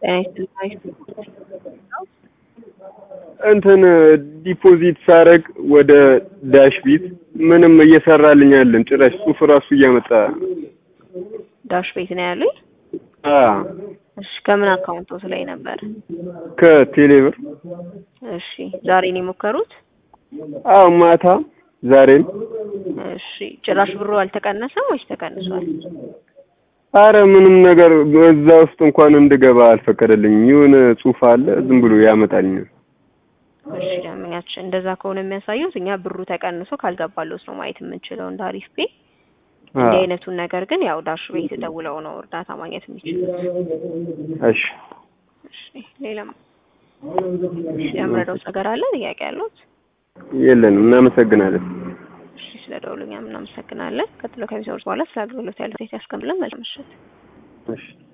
ጤና ይስጥልኝ። እንትን ዲፖዚት ሳረግ ወደ ዳሽ ቢት ምንም እየሰራልኝ አይደለም። ጭራሽ ጽሁፍ ራሱ እያመጣ ዳሽ ቤት ነው ያሉኝ። አ እሺ ከምን አካውንቶት ላይ ነበር? ከቴሌብር እሺ ዛሬ ነው የሞከሩት? አዎ ማታ ዛሬም እሺ ጭራሽ ብሩ አልተቀነሰም ወይስ ተቀንሷል? አረ ምንም ነገር እዛ ውስጥ እንኳን እንድገባ አልፈቀደልኝም። የሆነ ጽሁፍ አለ ዝም ብሎ ያመጣልኛል። እሺ ደንበኛችን እንደዛ ከሆነ የሚያሳዩት እኛ ብሩ ተቀንሶ ካልገባለት ነው ማየት የምንችለው እንደ አሪፍ ፔ። እንዲህ አይነቱን ነገር ግን ያው ዳሽ ቤት ደውለው ነው እርዳታ ማግኘት የሚችሉት። እሺ እሺ ሌላም ያምረደው ነገር አለ ጥያቄ ያሉት? የለንም። እናመሰግናለን። እሺ ስለ ደውሉኛም እናመሰግናለን። ቀጥሎ ከሚሰሩት በኋላ ስለ አገልግሎት ያለው ያስቀምጥልን። መልካም ምሽት። እሺ